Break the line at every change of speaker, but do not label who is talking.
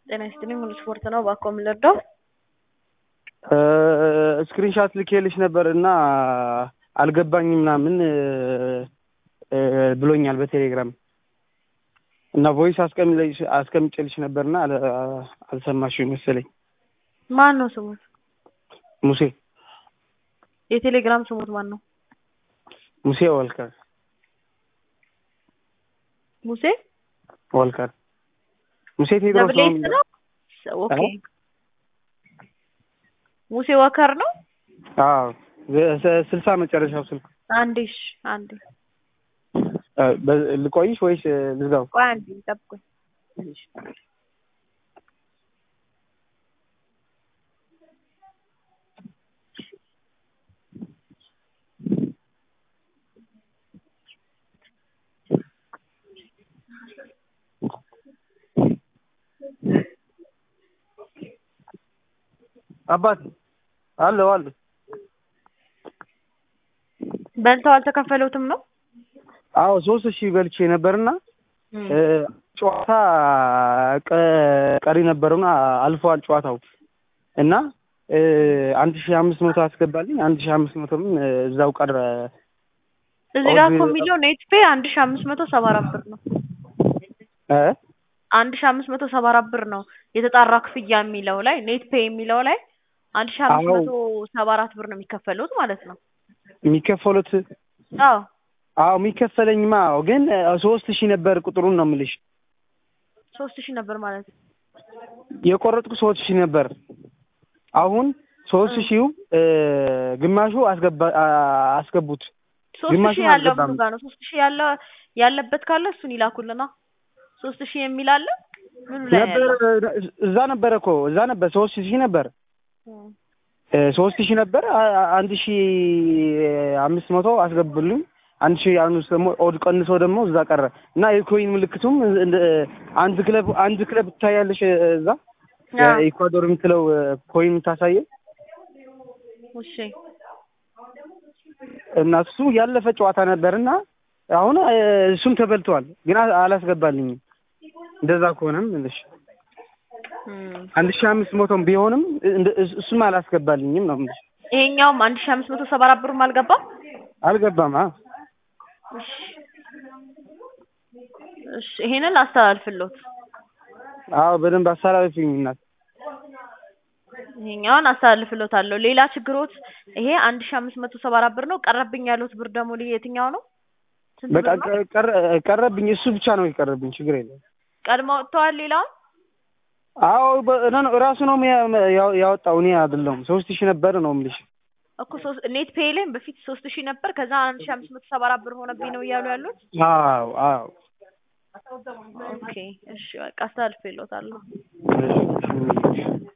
ጤና ይስጥልኝ ሙሉ ስፖርት ነው። እባክዎ ምን ልርዳው?
ስክሪንሻት ልኬልሽ ነበር እና አልገባኝም ምናምን ብሎኛል በቴሌግራም እና ቮይስ አስቀምጬልሽ ነበርና አልሰማሽም መሰለኝ።
ማን ነው ስሙት?
ሙሴ
የቴሌግራም ስሙት ማን ነው?
ሙሴ ወልከር
ሙሴ
ወልከር ሙሴ ቴድሮስ
ደብል ኤስ ነው? ኦኬ ሙሴ ወከር ነው?
አዎ ስልሳ መጨረሻው ስልክ
አንዴ እሺ፣ አንዴ
ልቆይሽ ወይስ ልዝጋው?
ቆይ አንዴ ጠብቁኝ።
አባት አለው አለ
በልተው አልተከፈሉትም ነው?
አዎ ሶስት ሺህ በልቼ ነበርና ጨዋታ ቀሪ ነበረውና አልፈዋል ጨዋታው እና አንድ ሺህ አምስት መቶ አስገባልኝ አንድ ሺህ አምስት መቶም እዛው ቀረ።
እዚህ ጋር እኮ የሚለው ኔት ፔ አንድ ሺህ አምስት መቶ ሰባ አራት ብር ነው።
እ
አንድ ሺህ አምስት መቶ ሰባ አራት ብር ነው የተጣራ ክፍያ የሚለው ላይ ኔት ፔ የሚለው ላይ አንድ ሺህ አምስት መቶ ሰባ አራት ብር ነው የሚከፈሉት ማለት ነው።
የሚከፈሉት
አዎ
አዎ የሚከፈለኝማ ግን ሶስት ሺህ ነበር ቁጥሩን ነው የምልሽ።
ሶስት ሺህ ነበር ማለት ነው።
የቆረጥኩ ሶስት ሺህ ነበር። አሁን ሶስት ሺው ግማሹ አስገባ አስገቡት።
ሶስት
ግማሹን
ሺህ ያለው
አልገባም።
ምኑ ጋር ነው? ሶስት ሺህ ያለ ያለበት ካለ እሱን ይላኩልና። ሶስት ሺህ የሚል አለ ምኑ ላይ
ነበር
ያለው?
እዛ ነበረ እኮ እዛ ነበር ሶስት ሺህ ነበር
እም።
ሶስት ሺህ ነበር አ- አንድ ሺህ አምስት መቶ አስገቡልኝ አንድ ሺህ አምስት ደግሞ ኦድ ቀንሶ ደግሞ እዛ ቀረ እና የኮይን ምልክቱም እንደ- አንድ ክለብ አንድ ክለብ ትታያለሽ እዛ
አዎ።
ኢኳዶር የምትለው ኮይን የምታሳየው
እሺ
እና እሱ ያለፈ ጨዋታ ነበርና አሁን እሱም ተበልቷል፣ ግን አ- አላስገባልኝም። እንደዛ ከሆነም እልሽ
እም።
አንድ ሺህ አምስት መቶም ቢሆንም እንደ- እሱ- እሱም አላስገባልኝም ነው የምልሽ።
ይሄኛውም አንድ ሺህ አምስት መቶ ሰባ አራት ብርም አልገባም።
አልገባም። አ
እሺ እሺ ይሄንን ላስተላልፍሎት።
አዎ በደንብ አስተላልፊኝ እናት።
ይሄኛውን አስተላልፍሎታለሁ። ሌላ ችግሮት ይሄ አንድ ሺህ አምስት መቶ ሰባ አራት ብር ነው። ቀረብኝ ያሉት ብር ደግሞ ልዩ የትኛው ነው? ስንት
በቃ
ብር ነው?
ቀ- ቀረ- ቀረብኝ፣ እሱ ብቻ ነው የቀረብኝ። ችግር የለም።
ቀድሞ ወጥተዋል። ሌላውን
አዎ በ- ነ- ነው ራሱ ነው የሚያ- ያው- ያወጣው እኔ አይደለሁም። ሶስት ሺህ ነበር ነው የምልሽ።
እኮ ሶስት ኔት ፔይ ላይ በፊት ሶስት ሺህ ነበር። ከዛ አንድ ሺህ አምስት መቶ ሰባ አራት ብር ሆነብኝ ነው እያሉ ያሉት።
አዎ አዎ
ኦኬ እሺ በቃ አስተላልፍሎታለሁ።
እሺ፣ እሺ።